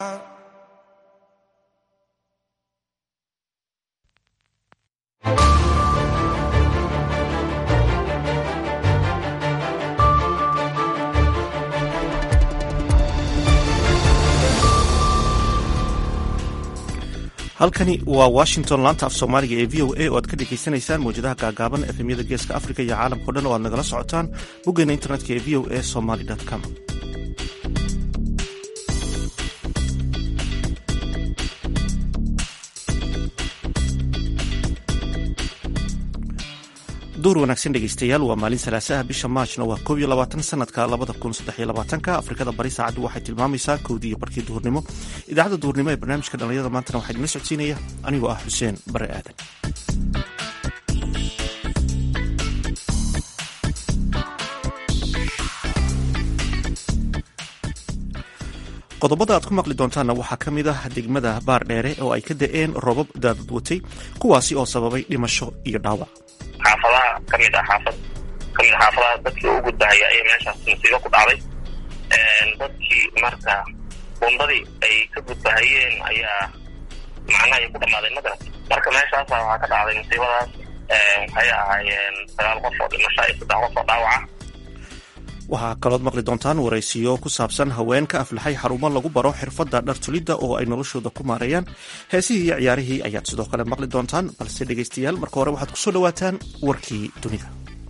halkani waa washington laanta af soomaaliga ee v o a oo aad ka dhegaysanaysaan mawjadaha gaagaaban efemyada geeska africa iyo caalamkao dhan oo aad nagala socotaan boggeena internetka ee v o a somaly com duur wanaagsan dhegeystayaal waa maalin salaasaha bisha maajna waa koob iyo labaatan sanadka labada kun saddex iyo labaatanka afrikada bari saacaddu waxay tilmaamaysaa kowdii iyo barkii duhurnimo idaacadda duhurnimo ee barnaamijka dhallinyada maantana waxaa idinla socodsiinaya anigoo ah xuseen bare aadan qodobada aad ku maqli doontaanna waxaa ka mid ah degmada baar dheere oo ay ka da-een roobab daadad watay kuwaasi oo sababay dhimasho iyo dhaawac xaafadaha ka mid ah xaafad ka mid a xaafadaha dadkii u gudbahaya ayaa meeshaas musiibo ku dhacday dadkii marka buundadii ay ka gudbahayeen ayaa macnaha ay ku dhamaaday magarat marka meeshaasa waxaa ka dhacday musiibadaas waxay ahaayeen sagaal qof oo dhimasho iyo saddex qof oo dhaawaca waxaa kalood maqli doontaan waraysiyo ku saabsan haweenka aflaxay xarumo lagu baro xirfadda dhartulidda oo ay noloshooda ku maareeyaan heesihii iyo ciyaarihii ayaad sidoo kale maqli doontaan balse dhegaystayaal marka hore waxaad kusoo dhawaataan warkii dunida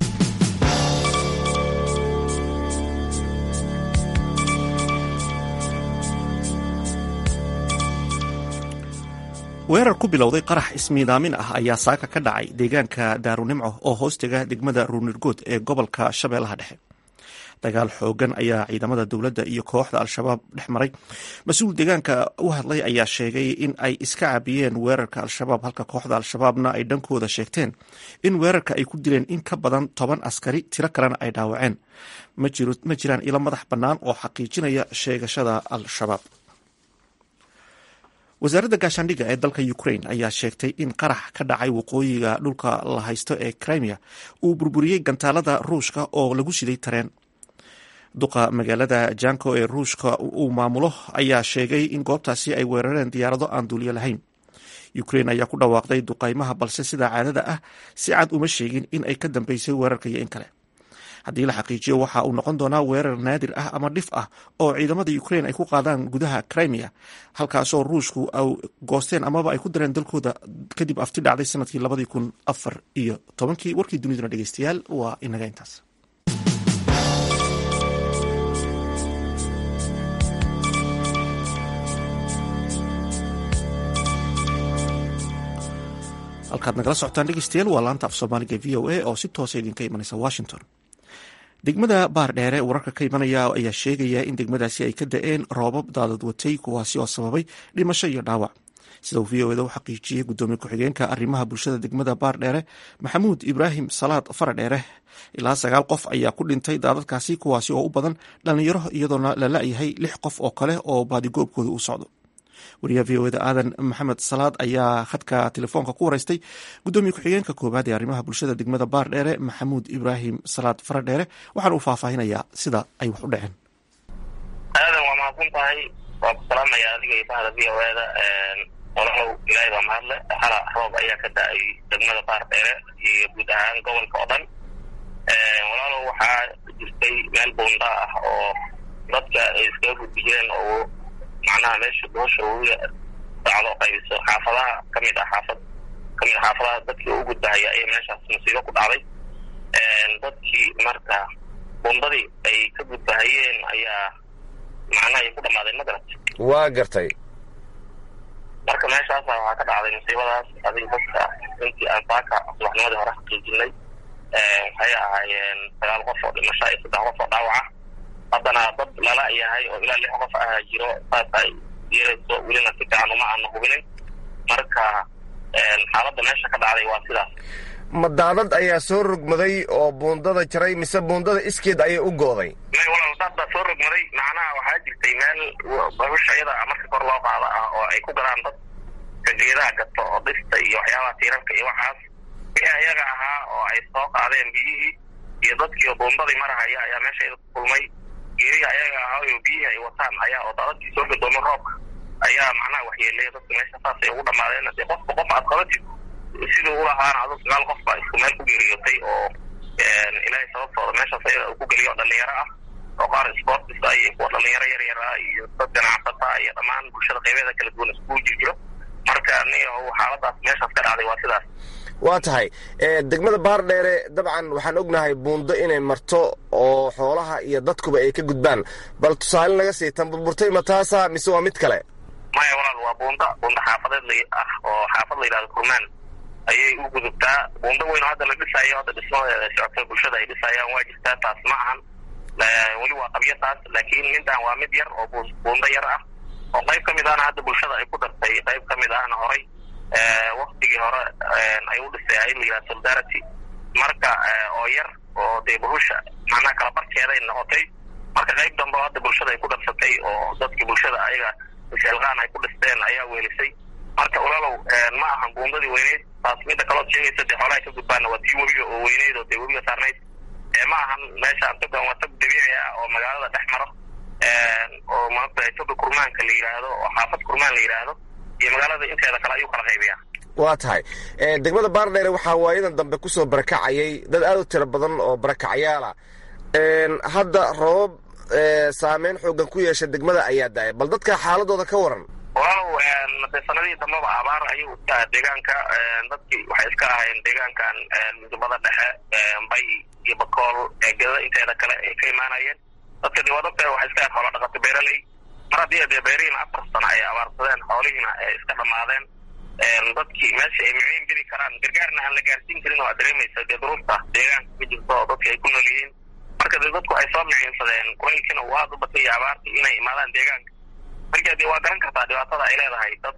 weerar ku bilowday qarax ismiidaamin ah ayaa saaka ka dhacay deegaanka daarunimco oo hoostega degmada ruunirgood ee gobolka shabeellaha dhexe dagaal xoogan ayaa ciidamada dowladda iyo kooxda al-shabaab dhex maray mas-uul deegaanka u hadlay ayaa sheegay in ay iska caabiyeen weerarka al-shabaab halka kooxda al-shabaabna ay dhankooda sheegteen in weerarka ay ku dileen in ka badan toban askari tiro kalena ay dhaawaceen ma jiraan ilo madax bannaan oo xaqiijinaya sheegashada al-shabaab wasaaradda gaashaandhigga ee dalka ukraine ayaa sheegtay in qarax ka dhacay waqooyiga dhulka la haysto ee crimea uu burburiyey gantaalada ruushka oo lagu siday tareen duqa magaalada janko ee ruushka uu maamulo ayaa sheegay in goobtaasi ay weerareen diyaarado aan duuliyo lahayn ukraine ayaa ku dhawaaqday duqaymaha balse sidaa caadada ah si cad uma sheegin in ay ka dambeysay weerarka iyo in kale haddii la xaqiijiyo waxa uu noqon doonaa weerar naadir ah ama dhif ah oo ciidamada ukraine ay ku qaadaan gudaha crimea halkaasoo ruushku ay goosteen amaba ay ku dareen dalkooda kadib afti dhacday sanadkii labadii kun afar iyo tobankii warkii duniduna dhegeystayaal waa inaga intaas halkaad nagala socotaan dhegeystayaal waa laanta af soomaaliga v o a oo si toosa idinka imanaysa washington degmada baar dheere wararka ka imanaya ayaa sheegaya in degmadaasi ay ka da-een roobab daadad watay kuwaasi oo sababay dhimasho iyo dhaawac sida uu v o eda u xaqiijiyey gudoomiye ku-xigeenka arrimaha bulshada degmada baar dheere maxamuud ibraahim salaad fara dheere ilaa sagaal qof ayaa ku dhintay daadadkaasi kuwaasi oo u badan dhallinyaro iyadoona la la-yahay lix qof oo kale oo baadigoobkooda uu socdo wariyaha v o eda aadan maxamed salaad ayaa khadka telefoonka ku waraystay gudoomiye ku-xigeenka koowaad ee arrimaha bulshada degmada baar dheere maxamuud ibraahim salaad fara dheere waxaana uu faahfaahinayaa sida ay wax u dhaceen aadan waa mahadsan tahay waan ku salaamaya adiga iyo bahda v o eda walaalow ilaahay baa mahadle hala roob ayaa ka da-ay degmada baar dheere iyo guud ahaan gobolka oo dhan walaalow waxaa jirtay meel buunda ah oo dadka ay iskaga gudbi jireen oo macnaha meesha doosha uga dacdo qaybiso xaafadaha ka mid ah xaafad ka mid a xaafadaha dadkii u gudbahaya ayaa meeshaas musiibo ku dhacday dadkii marka buundadii ay ka gudbahayeen ayaa macnaha ay ku dhamaaday magarat waa gartay marka meeshaasa waxaa ka dhacday musiibadaas adiga dadka intii aan saaka subaxnimadii hore xaqiijinay waxay ahaayeen sagaal qof oo dhimasho iyo saddex qof oo dhaawaca haddana dad lala yahay oo ilaa lix qof ah jiro saas ay yeelayso welina si fiican uma aana hubinin marka xaaladda meesha ka dhacday waa sidaas ma daadad ayaa soo rogmaday oo buundada jaray mise buundada iskeed ayay u gooday may walaal daad baa soo rogmaday macnaha waxaa jirtay meel bahusha iyada marka kor loo qaado ah oo ay ku galaan dad kageedaha gato oo dhista iyo waxyaabaha tiirarka iyo waxaas wixii ayaga ahaa oo ay soo qaadeen biyihii iyo dadkii buundadii marahaya ayaa meesha iyada ku kulmay geerihi ayaga ahaa oo biyihii ay wataan ayaa oo daadadkii soo gadoomo roobka ayaa macnaha waxyeeleya dadka meesha saasay ugu dhamaadeen dee qofka qof aad qabatid siduu ulahaana adu sagaal qof baa isku meel ku geeriyootay oo ilaahay sababtooda meeshaas ayada uu ku geliyo dhalinyaro ah oo qaar sportis ah iyo kuwa dhalinyaro yar yar ah iyo dad ganacsata iyo dhammaan bulshada qaybeeda kala duwan iskugu jirjiro marka niyo xaaladaas meeshaas ka dhacday waa sidaas waa tahay degmada baardheere dabcan waxaan ognahay buundo inay marto oo xoolaha iyo dadkuba ay ka gudbaan bal tusaale naga sii tan burburtay ma taasa mise waa mid kale maya walaal waa buunda buunda xaafadeed la ah oo xaafad la yidhahdo kurmaan ayay u gudubtaa buundo weyn oo hadda la dhisaayo hadda dhismadeeda socota bulshada ay dhisayaan waa jirtaa taas ma ahan weli waa qabyo taas laakiin midaan waa mid yar oo buundo yar ah oo qayb ka mid ahna hadda bulshada ay ku dartay qayb ka mid ahna horay waktigii hore ay u dhisay ay la yidhaha solidarity marka oo yar oo dee buhusha macnaha kala barkeeday noqotay marka qayb dambe oo hadda bulshada ay ku darsatay oo dadkii bulshada ayaga isxilqaan ay ku dhisteen ayaa weelisay marka ulalow ma ahan buundadii weyneyd taas midda kalood sheegaysa dee xoolaha ka gudbaana waa tii webiga oo weyneyd oo dee webiga saarnayd ma ahan meeshaan togan waa tog dabiici ah oo magaalada dhex maro oo maanta toga kurmaanka la yidhaahdo oo xaafad kurmaan la yidhaahdo iyo magaalada inteeda kale ayuu kala qaybiyaa waa tahay degmada baardheere waxaa waayadan dambe kusoo barakacayay dad aad u tiro badan oo barakacyaala hadda roobab saameyn xoogan ku yeesha degmada ayaa daaya bal dadka xaaladooda ka waran walaalow dee sanadihii dambaba abaar ayuu iska deegaanka dadkii waxay iska ahayn deegaankan midubada dhexe bay iyo bakool eegada inteeda kale ay ka imaanayeen dadka dee waa dadka waxay iska ahayn xoola dhaqato beeraley mar haddii dee beerihiina afar sano ay abaarsadeen xoolihiina ay iska dhamaadeen dadkii meesha ay miciin geli karaan gargaarna aan la gaarsiin karin oo aad dareemaysa dee duruufta deegaanka ka jirto oo dadka ay ku nool yihiin marka dee dadku ay soo miciinsadeen kulaylkiina uu aada u batay iyo abaartii inay imaadaan deegaanka marka dee waa garan kartaa dhibaatada ay leedahay dad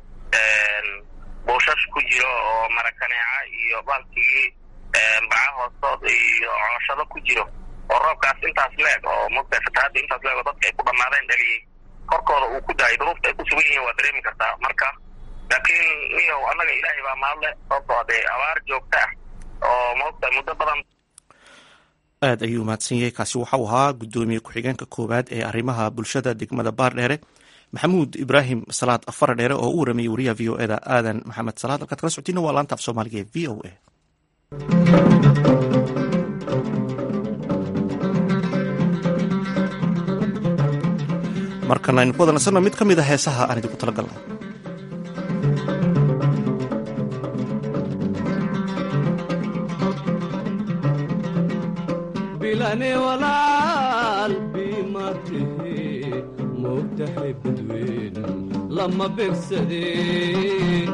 buushash ku jiro oo marakaneeca iyo baalkigii baca hoostood iyo cooshado ku jiro oo roobkaas intaas leeg oo mogta fatahaadda intaas leeg oo dadka ay ku dhamaadeen dhaliyey korkooda uu ku daayay duruufta ay ku sugan yihiin waa dareemi kartaa marka laakiin niyow annaga ilaahay baa mahadle sababtoo dee abaar joogta ah oo mogta muddo badan aad ayuu mahadsan yahay kaasi waxau ahaa guddoomiye ku-xigeenka koowaad ee arrimaha bulshada degmada baardheere maxamuud ibraahim salaad afar dheere oo u waramayay wariyaha v o eda aadan maxamed salaad halkaad kala socotiina waa laanta af soomaaliga ee v o a markana aynu ku wada nasanno mid ka mid a heesaha aan idinku tala galnay bilane walaal biimatihi moogtahay badweyn lama begsadeen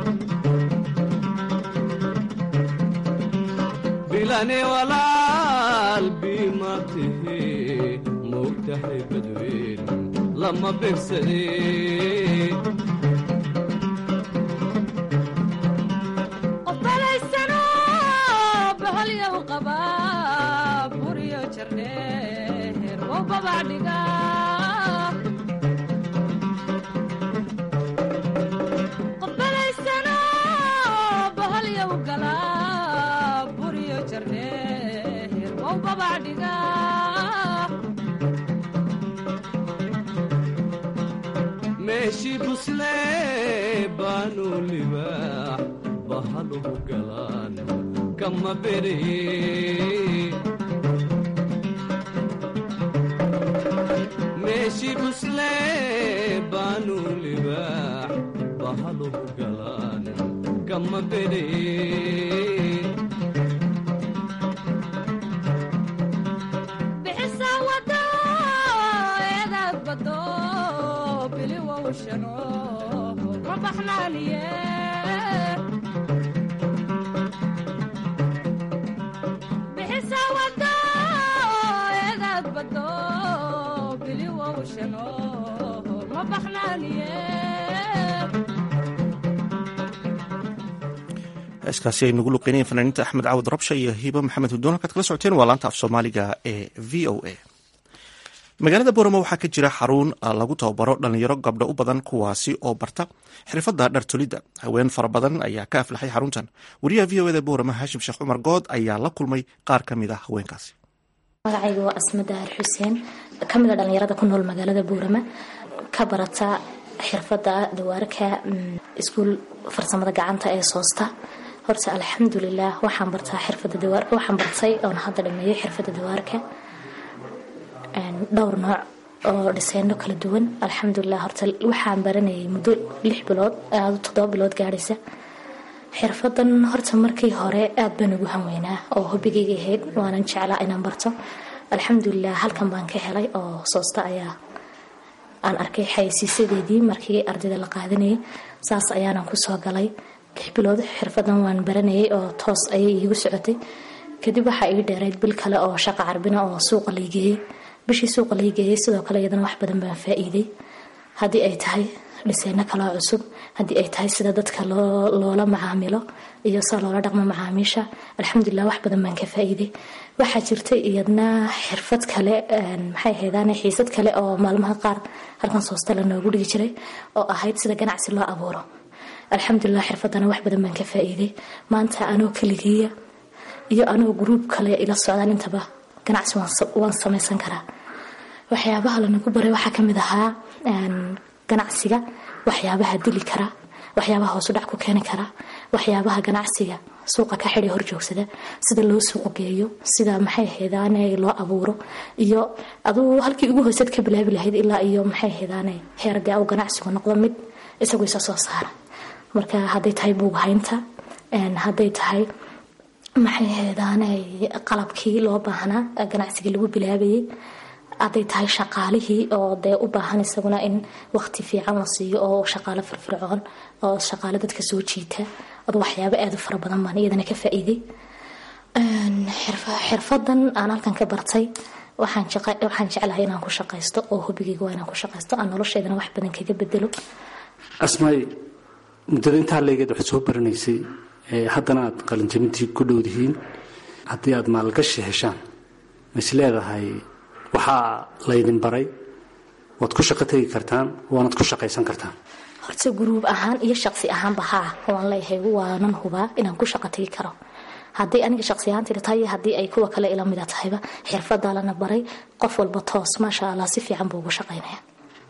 bilane walaal biimatihi moogtahay badweyn lama begsadeen meeshii buslee baanu libaax bahaluhu galaan kama beree meeshii buslee baanu libaax bahaluhu galaan kama beree heeskaasi ay nagu luqeynayeen fanaaniinta axmed caawad rabsha iyo hiibo maxamed hudoon halkaad kala socoteen waa laanta af soomaaliga ee v o a magaalada booramo waxaa ka jira xarun lagu tababaro dhalinyaro gabdho u badan kuwaasi oo barta xirfadda dhartolidda haween fara badan ayaa ka aflaxay xaruntan wariyaha v o eda booramo haashim sheekh cumar good ayaa la kulmay qaar ka mid ah haweenkaasi magacayga waa asma dahar xuseen kamid a dhalinyarada ku nool magaalada boorama ka barata xirfada dawaarka iskuul farsamada gacanta ee soosta horta alxamdulilah waxaan bartaa xirfada dawaarka waxaan bartay oon hadda dhameeyay xirfada dawaarka dhowr nooc oo dhiseyno kala duwan alxamdulilah horta waxaan baranayay muddo lix bilood toddoba bilood gaadhaysa xirfadan horta markii hore aad baan ugu hanweynaa oo hobigayga ahayd waanan jeclaa inaan barto alxamdulilah halkan baan ka helay oo soosta ayaa aan arkay xaysiisadeedii markii ardayda la qaadanayay saas ayaanan kusoo galay lix bilood xirfadan waan baranayay oo toos ayay iigu socotay kadib waxaa ii dheerayd bil kale oo shaqa carbina oo suuqa laygeeyey bishii suuqa laygeeyey sidoo kale iyadana wax badan baan faa-iiday haddii ay tahay dhiseyno kaloo cusub haddii ay tahay sida dadka loola macaamilo iyo sida loola dhaqmo macaamiisha alxamdulilah wax badan baan ka faa-iiday waxaa jirtay iyadna xirfad kale maxay ahaydaan xiisad kale oo maalmaha qaar halkan soosta la noogu dhigi jiray oo ahayd sida ganacsi loo abuuro alxamdulilah xirfadana wax badan baan ka faa-iiday maanta anoo keligiya iyo anoo gruub kale ila socdaan intaba ganacsi waan samaysan karaa waxyaabaha lanagu baray waxaa kamid ahaa ganacsiga waxyaabaha dili kara waxyaabaha hoosudhac ku keeni kara waxyaabaha ganacsiga suuqa ka xidhay horjoogsada sida loo suuq geeyo sida maxay haydaane loo abuuro iyo aduu halkii ugu hooseed ka bilaabi lahayd ilaa iyo maxay haydaane heerde u ganacsigu noqdo mid isagu isa soo saara marka hadday tahay buughaynta hadday tahay maxay haydaane qalabkii loo baahnaa ganacsigii lagu bilaabayay hadday tahay shaqaalihii oo dee u baahan isaguna in waqti fiican la siiyo oo shaqaalo firfircoon oo shaqaalo dadka soo jiita ad waxyaabo aada u fara badan baan iyadana ka faa-iiday xirfadan aan halkan ka bartay waxaan jeclahay inaan ku shaqaysto oo hubigayga waa inaan ku shaqaysto aan nolosheedana wax badan kaga bedelo asmaay muddada intaa leegeed waxaad soo baranaysay haddana aad qalinjabintii ku dhowdihiin haddii aad maalgashi heshaan ma is leedahay waxaa laydin baray waad ku shaqo tegi kartaan waanaad ku shaqaysan kartaan horta guruub ahaan iyo shaqsi ahaanba haa waan leeyahay waanan hubaa inaan ku shaqo tegi karo haddii aniga shaqsi ahaantayda tahay haddii ay kuwa kale ila mida tahayba xirfadaa lana baray qof walba toos maasha allah si fiican buu ugu shaqaynaya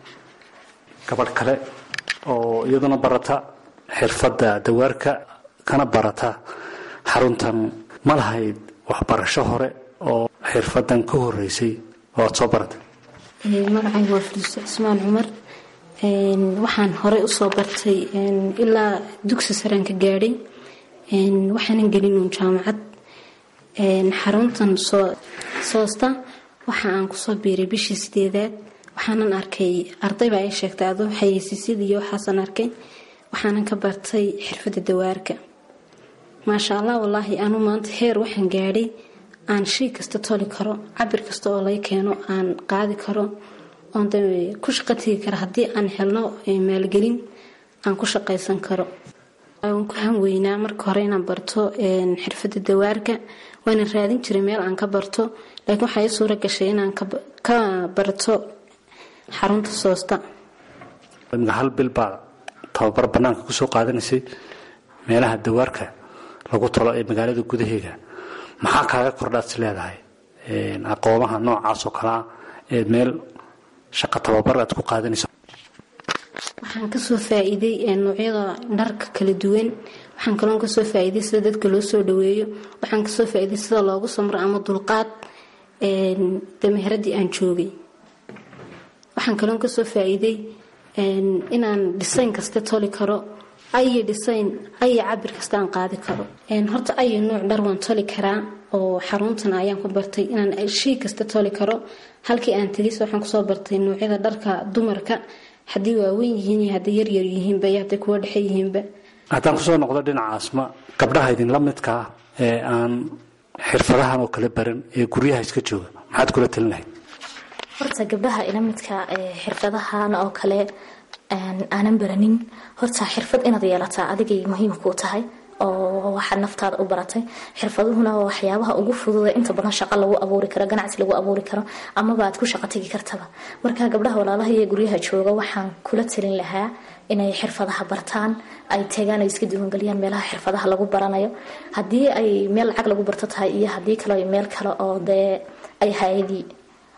gabadh kale oo iyaduna barata xirfadda dawaarka kana barata xaruntan ma lahayd waxbarasho hore oo xirfadan ka horeysay oo aad soo baratay magacayga waa fariiso cismaan cumar waxaan horey usoo bartay ilaa dugsi saraan ka gaadhay waxaanan gelinuun jaamacad xaruntan soosta waxa aan kusoo biiray bishii sideedaad waxaanan arkay arday baa ii sheegtay adoo xayeysiisyada iyo waxaasan arkay waxaanan ka bartay xirfadda dawaarka maasha allah wallaahi anu maanta heer waxaan gaadhay aan shay kasta toli karo cabir kasta oo laga keeno aan qaadi karo oon de ku shaqo tegi kara haddii aan helno maalgelin aan ku shaqaysan karo waan ku hanweynaa marka hore inaan barto xirfadda dawaarka waana raadin jiray meel aan ka barto laakiin waxaa ii suura gashay inaan ka barto xarunta soosta hal bil baa tababar banaanka kusoo qaadanaysay meelaha dawaarka lagu talo ee magaalada gudaheeda maxaa kaaga kordhaad is leedahay aqoomaha noocaas oo kalea ee meel shaqo tababar aad ku qaadanayso waxaan kasoo faa-iiday noocyada dharka kala duwan waxaan kaloon kasoo faa-iiday sida dadka loo soo dhaweeyo waxaan kasoo faa-iiday sida loogu samro ama dulqaad dameheradii aan joogay waxaan kaloon kasoo faa-iiday inaan dhisayn kasta toli karo ayo dhisayn ayo cabir kasta aan qaadi karo horta ayo nooc dhar waan toli karaa oo xaruntan ayaan ku bartay inaan shay kasta toli karo halkii aan tegis waxaan kusoo bartay noocyada dharka dumarka haddii waaweyn yihiin iyo haddii yaryar yihiinba iyo hadday kuwa dhexe yihiinba haddaan kusoo noqdo dhinacaasma gabdhaha idinla midka ah ee aan xirfadahan oo kale baran ee guryaha iska jooga maxaad kula talin lahayd horta gabdhaha ila midka xirfadahan oo kale aanan baranin horta xirfad inaad yeelataa adigay muhiimkuu tahay oo waxaad naftaada u baratay xirfaduhuna waa waxyaabaha ugu fududa inta badan shaqo lagu abuuri karo ganacsi lagu abuuri karo amaba aad ku shaqo tegi kartaba marka gabdhaha walaalaha iyo guryaha jooga waxaan kula talin lahaa inay xirfadaha bartaan ay tegaan ay iska diiwangeliyaan meelaha xirfadaha lagu baranayo haddii ay meel lacag lagu barto tahay iyo haddii kale meel kale oo dee ay hay-adii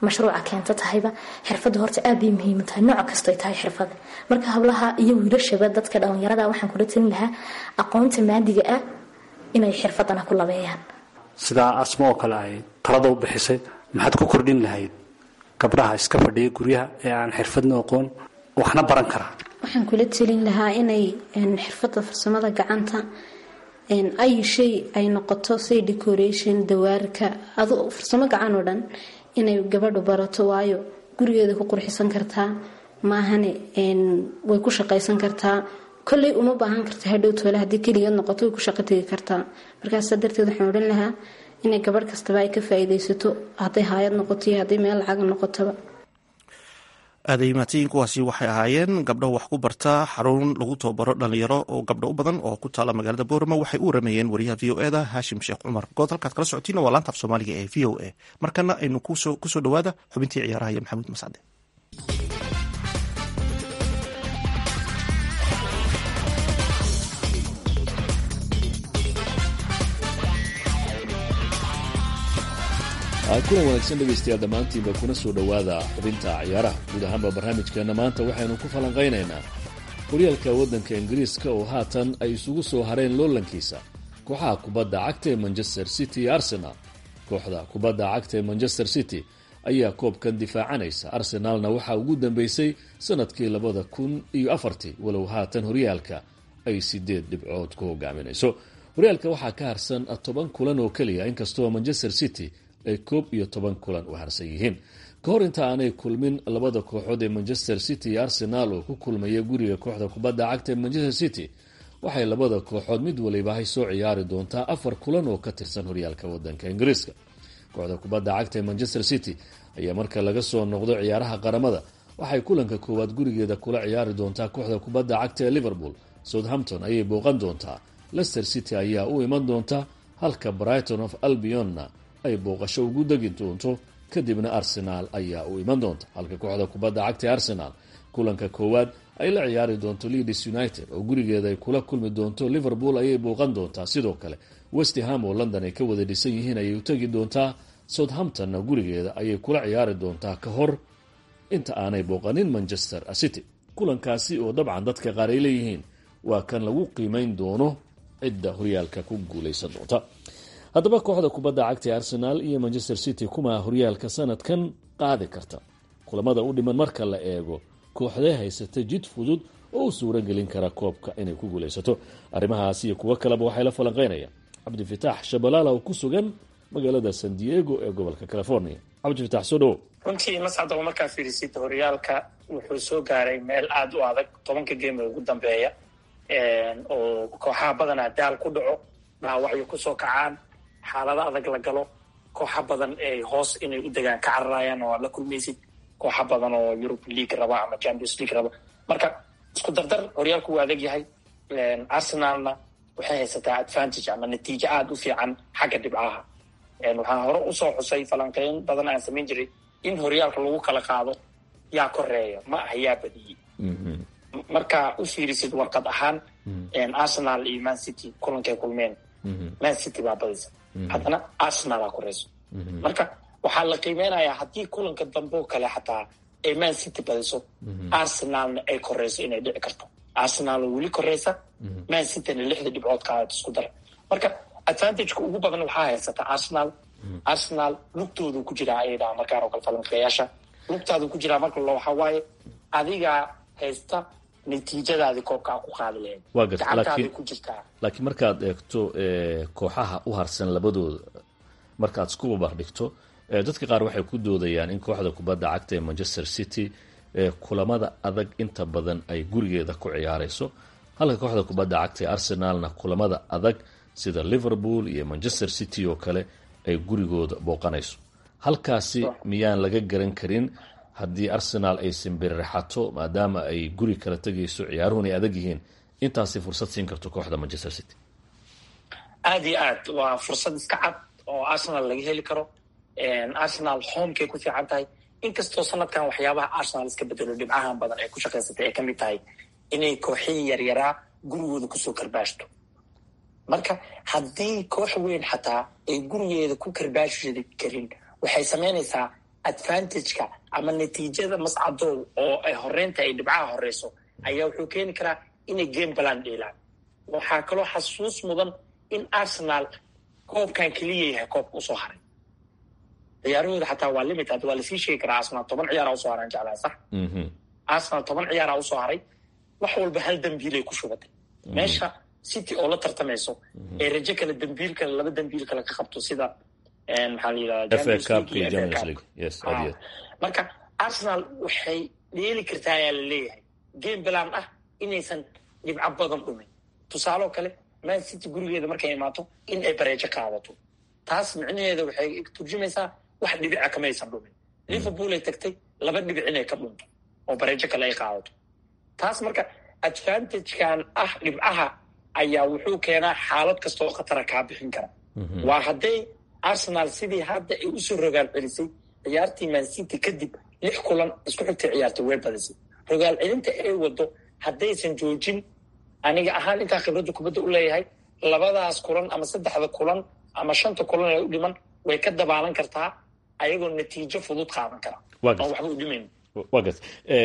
mashruuca keenta tahayba xirfadda horta aad bay muhiim u tahay nooc kasto ay tahay xirfada marka hablaha iyo wiilashaba dadka dhalinyarada waxaan kula talin lahaa aqoonta maadiga ah inay xirfadana ku labeeyaan sidaa asmo oo kale ay talada u bixisay maxaad ku kordhin lahayd gabdhaha iska fadhiya guryaha ee aan xirfadna aqoon waxna baran karaa waxaan kula telin lahaa inay xirfadda farsamada gacanta ay shay ay noqoto say decoration dawaarka adu farsamo gacan oo dhan inay gabadhu barato waayo gurigeeda ku qurxisan kartaa maahane way ku shaqaysan kartaa kolley uma baahan karta hadhow toole haddii keligeed noqoto way ku shaqo tegi kartaa markaasa darteed waxaan odhan lahaa inay gabadh kastaba ay ka faa-iideysato hadday haayad noqoto iyo hadday meel lacag noqotaba aaday mahadsanyiin kuwaasi waxay ahaayeen gabdho wax ku barta xarun lagu tababaro dhalinyaro oo gabdho u badan oo ku taala magaalada boorama waxay u warameeyeen wariyaha v o eda haashim sheekh cumar good halkaad kala socotiina waa laanta af soomaaliga ee v o a markana aynu kusoo dhawaada xubintii ciyaaraha iyo maxamuud mascade kulan wanaagsan dhegaystayaal dhammaantiinba kuna soo dhowaada xubinta ciyaaraha guud ahaanba barnaamijkeenna maanta waxaynu ku falanqaynaynaa horyaalka waddanka ingiriiska oo haatan ay isugu soo hareen loolankiisa kooxaha kubadda cagta ee manchester city iyo arsenal kooxda kubadda cagta ee manchester city ayaa koobkan difaacanaysa arsenaalna waxaa ugu dambeysay sanadkii labada kun iyo afartii walow haatan horyaalka ay sideed dhibcood ku hogaaminayso horyaalka waxaa ka harsan toban kulan oo keliya inkastoo manchester city ay koob iyo toban kulan u harsan yihiin ka hor inta aanay kulmin labada kooxood ee manchester city iyo arsenal oo ku kulmaya guriga kooxda kubadda cagta ee manchester city waxay labada kooxood mid waliba hay soo ciyaari doontaa afar kulan oo ka tirsan horyaalka wadanka ingiriiska kooxda kubadda cagta ee manchester city ayaa marka laga soo noqdo ciyaaraha qaramada waxay kulanka koowaad gurigeeda kula ciyaari doontaa kooxda kubadda cagta ee liverpool southampton ayay booqan doontaa leicester city ayaa u iman doonta halka brighton of albionna ay booqasho ugu degi doonto kadibna arsenaal ayaa u iman doonta halka kooxda kubadda cagta ee arsenaal kulanka koowaad ay la ciyaari doonto leeds united oo gurigeeda ay kula kulmi doonto liverpool ayay booqan doontaa sidoo kale westham oo london ay ka wada dhisan yihiin ayay u tegi doontaa southamptonna gurigeeda ayay kula ciyaari doontaa ka hor inta aanay booqanin manchester city kulankaasi oo dabcan dadka qaar ay leeyihiin waa kan lagu qiimeyn doono cidda horyaalka ku guuleysan doonta haddaba kooxda kubadda cagta ee arsenaal iyo manchester city kumaa horyaalka sanadkan qaadi karta kulamada u dhiman marka la eego kooxdee haysata jid fudud oo u suura gelin kara koobka inay ku guulaysato arrimahaas iyo kuwo kaleba waxay la falanqeynayaan cabdifitaax shabalaala oo ku sugan magaalada san diego ee gobolka california cabdifitaax soo dhawo runtii mascad oo markaa fiirisid horyaalka wuxuu soo gaaray meel aada u adag tobanka geema ugu dambeeya oo kooxaha badanaa daal ku dhaco dhaawacyo kusoo kacaan xaalado adag la galo kooxa badan ay hoos inay u degaan ka cararayaan oo aad la kulmaysid kooxa badan oo yurub league raba ama champions league raba marka isku dardar horyaalku wuu adag yahay arsenalna waxay haysataa advantage ama natiijo aada u fiican xagga dhibcaha waxaan hore usoo xusay falanqeyn badan aan samayn jiray in horyaalka lagu kala qaado yaa koreeya ma aha yaa badiyey marka u fiirisid warqad ahaan arsenal iyo man city kulankay kulmeen man city baa badisa haddana arsenal aa koreyso marka waxaa la qiimeynayaa haddii kulanka dambe oo kale xataa ay man city badiso arsenalna ay koreyso inay dhici karto arsenal oo weli koreysa man cityna lixda dhibcood ka aad isku dara marka advantageka ugu badan waxaa haysata arsenal arsenal lugtoodu ku jiraa ayay dhaha markaan oo kale falanqeeyaasha lugtaadu ku jiraa marka lo waxaa waaye adigaa haysta natiijadaadi koobkaa ku qaadi lahayd waa garta gacantaada laakiin ku jirtaa laakiin markaad eegto kooxaha u harsan labadooda markaad isku barbardhigto dadka qaar waxay ku doodayaan in kooxda kubadda cagta ee manchester city kulamada adag inta badan ay gurigeeda ku ciyaareyso halka kooxda kubadda cagta ee arsenalna kulamada adag sida liverpool iyo manchester city oo kale ay gurigooda booqanayso halkaasi miyaan laga garan karin haddii arsenal ay simbiriraxato maadaama ay guri kala tegayso ciyaaruhun ay adag yihiin intaasi fursad siin karto kooxda manchester city aada iyo aad waa fursad iska cad oo arsenal laga heli karo arsenal homekay ku fiican tahay inkastoo sanadkan waxyaabaha arsenal iska bedelo dhibcahan badan ee ku shaqaysatay ay kamid tahay inay kooxihii yaryaraa gurigooda kusoo karbaashto marka haddii koox weyn xataa ay gurigeeda ku karbaashi karin waxay samaynaysaa advantageka ama natiijada mascadow oo ay horeynta ay dhibcaha horeyso ayaa wuxuu keeni karaa inay game balan dheelaan waxaa kaloo xasuus mudan in arsenal koobkan keliya yahay koobka usoo haray ciyaarahooda xataa waa limit hadda waa lasii sheegi karaa arsenal toban ciyaara usoo haraan jeclaa sax arsenal toban ciyaara usoo haray wax walba hal dambiilay ku shubatay meesha city oo la tartamayso ee rajo kale dambiil kale laba dambiil kale ka qabto sida maxaa la FA Cup iyo yidhahda Champions League. Yes, aad iyo aad. marka arsenal waxay dheeli kartaa ayaa la leeyahay game balan ah inaysan dhibco badan dhumin tusaale oo kale man city gurigeeda markay imaato in ay bareejo qaadato taas micnaheeda waxay turjumaysaa wax dhibica kamaysan dhumin liverpool ay tagtay laba dhibic inay ka dhunto oo bareejo kale ay qaadato taas marka advantagekan ah dhibcaha ayaa wuxuu keenaa xaalad kasta oo khatara kaa bixin kara waa hadday arsenal sidii hadda ay usoo rogaal celisay ciyaartii man city kadib lix kulan isku xigtay ciyaartay way badisay rogaal celinta ay wado haddaysan joojin aniga ahaan intaa khibradda kubadda u leeyahay labadaas kulan ama saddexda kulan ama shanta kulan ee u dhiman way ka dabaalan kartaa ayagoo natiijo fudud qaadan kara Waa oon gartay. waxba u dhimayn waa garta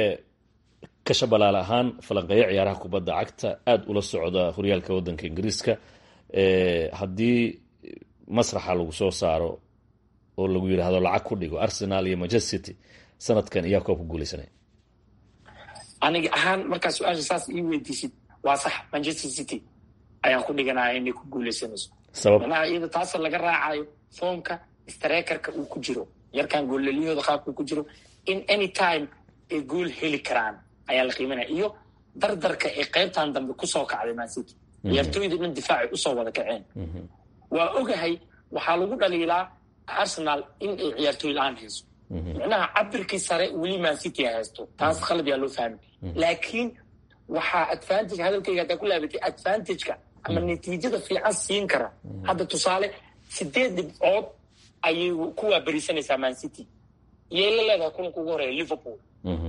kasha balaal ahaan falanqeeyo ciyaaraha kubadda cagta aada ula socda horyaalka waddanka ingiriiska Eh, haddii masraxa lagu soo saaro oo lagu yidhaahdo lacag ku dhigo arsenal iyo manchester city sanadkan iyaa koobka guuleysanaya aniga ahaan markaa su-aasha saas ii weydiisid waa sax manchester city ayaan ku dhiganaya inay ku guuleysanayso sabab manaha iyada taasa laga raacayo foomka strekerka uu ku jiro yarkan goollelyahooda qaabka uu ku jiro in any time ay gool heli karaan ayaa la qiimanaya iyo dardarka ay qaybtan dambe kusoo kacday man city ciyaartooyda dhan difaacay usoo wada kaceen waa ogahay waxaa lagu dhaliilaa arsenal in ay ciyaartooy la-aan hayso micnaha cabirkii sare weli man city ay haysto taas khalad yaa loo fahmi laakiin waxaa advantage hadalkayga haddaa ku laabatay advantageka ama natiijada fiican siin kara hadda tusaale sideed dhibcood ayay ku waaberisanaysaa man city iyay la leedahay kulanka ugu horeeya liverpool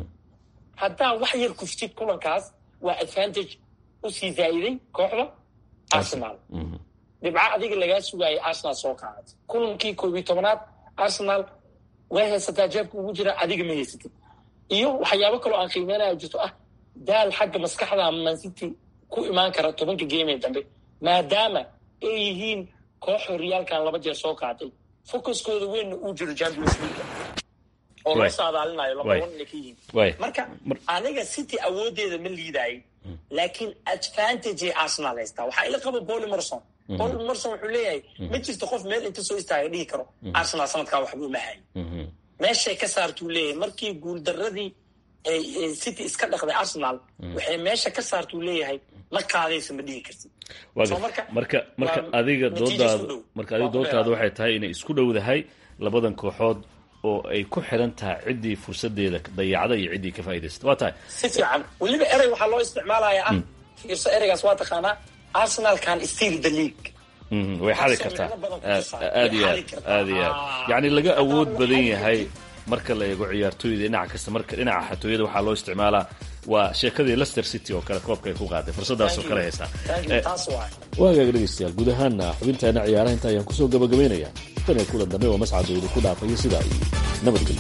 haddaa wax yar kuftid kulankaas waa advantage usii zaa'iday kooxda arsenal dhibco adiga lagaa sugaayay arsenal soo qaadatay kulankii koob iyo tobanaad arsenal way haysataa jeebka ugu jira adiga ma haysatid iyo waxyaabo kaloo aan qiimeynaya jirto ah daal xagga maskaxda man city ku imaan kara tobanka game ee dambe maadaama ay yihiin koox horyaalkan laba jeer soo qaatay focuskooda weynna uu jiro champions league oo loo Waay. saadaalinayo laba Waay. wan inay ka yihiin Waay. marka Mar- aniga city awoodeeda ma liidaayay laakiin advantage ay arsenal haystaa waxaa ila qaba boli morson boli morson wuxuu leeyahay ma jirto qof meel inta soo istaaga dhihi karo arsenal sanadkaa waxba uma hayo meeshay ka saartuu leeyahay markii guuldaradii ay ay city iska dhaqday arsenal waxay meesha ka saartuu leeyahay ma qaadaysa ma dhihi kartid waa So garta. marka marka marka waa adiga natiijo isku doodaada dhow. marka adiga Waa ku doodaada dheeraada. waxay tahay inay isku dhowdahay labadan kooxood oo ay ku xiran tahay ciddii fursadeeda dayacda iyo ciddii ka faa'iidaysata waa tahay si fiican weliba erey waxaa loo isticmaalaya ah fiirso ereygaas waa taqaanaa arsenal can steal the league Mhm, way xadi Taasoo kartaa micno badan ku aad tusaa. aad iyo Way aad xadi kartaa. aad iyo aad Ah. yacni laga Haddana awood waxay badan xadi yahay kartaa. marka la eego ciyaartooyda dhinaca kasta marka dhinaca xatooyada waxaa loo isticmaalaa waa sheekadii leicester city oo kale koobka ay ku qaaday fursadaas oo kale haystaa Thank you, Eh, taas waay waa hagaag dhegeystayaal guud ahaana xubintaana ciyaaraha inta ayaan kusoo gabagabaynaya tan iyo kulan dambe oo mascadooda ku dhaafaya sidaa iyo nabadgelyo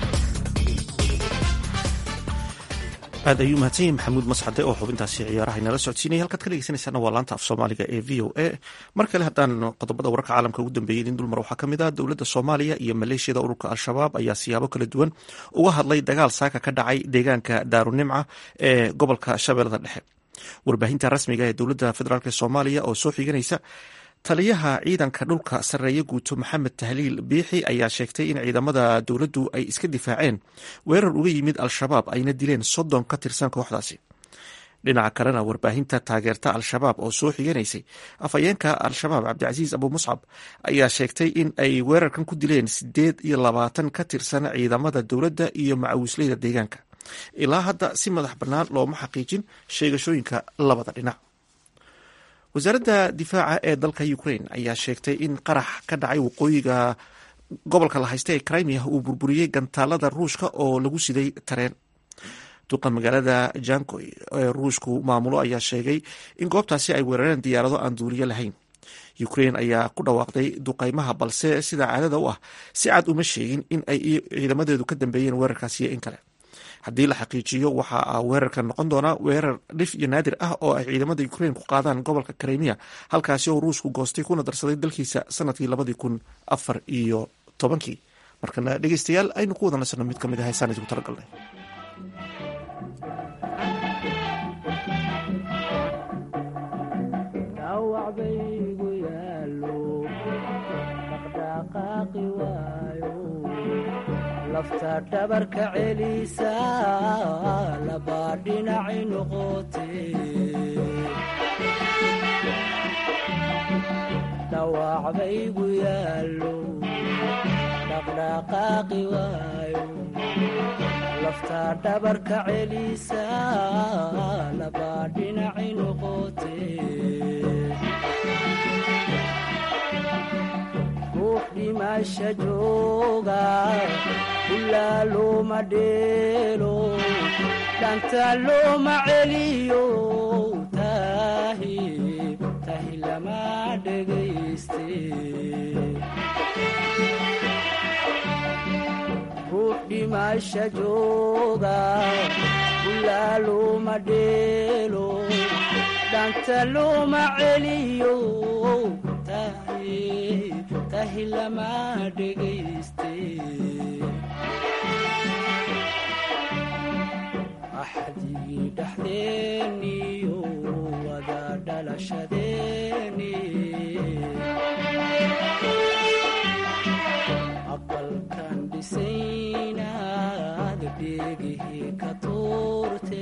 aad ayuu mahadsan yahay maxamuud mascade oo xubintaasi ciyaaraha inala socodsiinaya halkaad ka dhegeysanaysaana waa laanta af soomaaliga ee v o a mar kale haddaan qodobada wararka caalamka ugu dambeeyey idin dulmar waxaa ka mid ah dowladda soomaaliya iyo maleeshiyada ururka al-shabaab ayaa siyaabo kala duwan uga hadlay dagaal saaka ka dhacay deegaanka daarunimca ee gobolka shabeellada dhexe warbaahinta rasmiga ee dowladda federaalk soomaaliya oo soo xiganaysa taliyaha ciidanka dhulka sarreeye guuto maxamed tahliil biixi ayaa sheegtay in ciidamada dowladdu ay iska difaaceen weerar uga yimid al-shabaab ayna dileen soddon ka tirsan kooxdaasi dhinaca kalena warbaahinta taageerta al-shabaab oo soo xiganaysay afhayeenka al-shabaab cabdicasiis abu muscab ayaa sheegtay in ay weerarkan ku dileen sideed iyo labaatan ka tirsan ciidamada dowladda iyo macawisleyda deegaanka ilaa hadda si madax bannaan looma xaqiijin sheegashooyinka labada dhinac wasaaradda difaaca ee dalka ukraine ayaa sheegtay in qarax ka dhacay waqooyiga gobolka la haysta ee crimea uu burburiyey gantaalada ruushka oo lagu siday tareen duqa magaalada jankoy ee ruushku maamulo ayaa sheegay in goobtaasi ay weerareen diyaarado aan duuliyo lahayn ukrain ayaa ku dhawaaqday duqaymaha balse sida caadada u ah si cad uma sheegin in ay ciidamadeedu ka dambeeyeen weerarkaasi iyo in kale haddii la xaqiijiyo waxa weerarkan noqon doonaa weerar dhif iyo naadir ah oo ay ciidamada ukrain ku qaadaan gobolka krimiya halkaasi oo ruushku goostay kuna darsaday dalkiisa sanadkii labadii kun afar iyo tobankii markana dhegeystayaal aynu ku wada nasano mid ka mid ah heesaan idinku talagalnay lafta dhabarka celisa labaa dhinaci noqote dhawaacbaygu yaallo dhaqdhaqaaqi waayo lafta dhabarka celisa labaa dhinaci noqote ruux dhimasha jooga ilaa looma dheelo dhanta looma celiyo tahi tahi lama dhegayste ruux dhimasha jooga ilaa looma dheelo dhanta looma celiyo tahi tahi lama dhegayste axdigii dhexdeeniyo wada dhalashadeeni aqalkan dhisaynaad dheegihii ka tuurte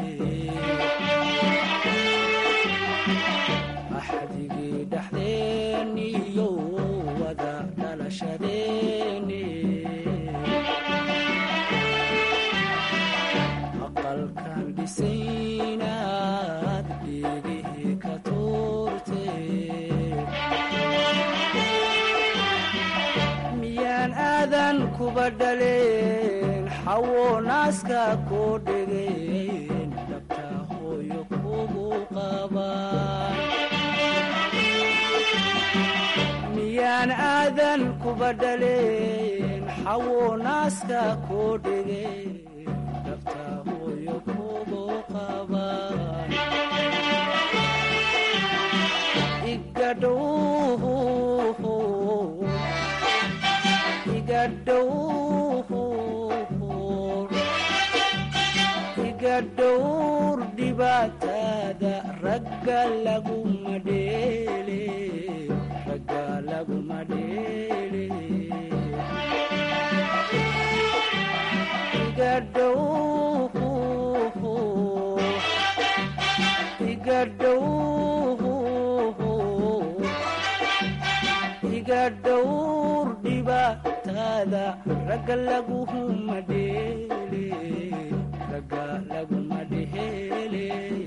axdigii dhexdeeniyo wada dhalashadeeni aqalkan dhisaynaad dheegihii ka tuurte miyaan aadan kuba dhaleen xawo naaska koo dhegeen dhabta hooyo kugu qabaan miyaan aadan kuba dhaleen xawo naaska koo dhegeen dhabta hooyo kugu qabaan igadhow iga dhowr dhibaatada ragga laguma dheele ragga laguma dheele iga dhow iga dhow iga dhowr dhibaatada ragga laguma dheele ragga laguma dheele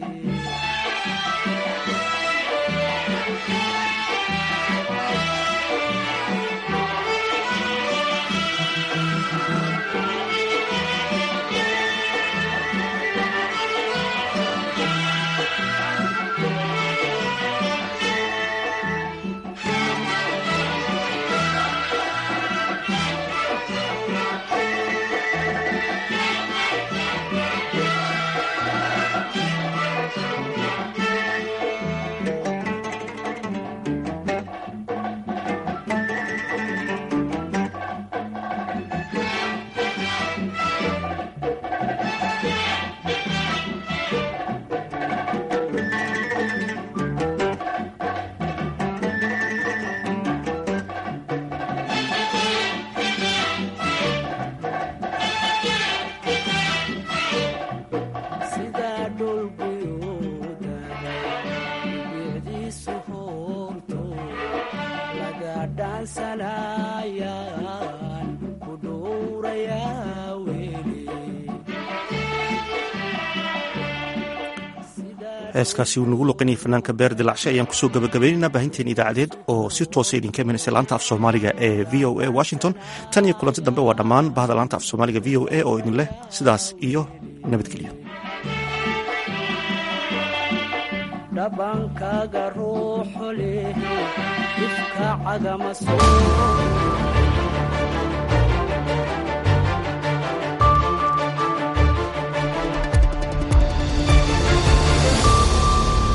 sidaa dhulguyooda bicdiisu hoorto laga dhaansanayaan ku dhowrayaa weli heeskaasi uu nagu luqinayay fanaanka beer dilacshe ayaan kusoo gabagabaynaynaa baahinteen idaacadeed oo si toosa idinka imanaysa laanta af soomaaliga ee v o a washington tan iyo kulanti dambe waa dhammaan bahda laanta af soomaaliga v o a oo idin leh sidaas iyo nabadgelyo dhabankaaga ruuxu leh ifka cagama soo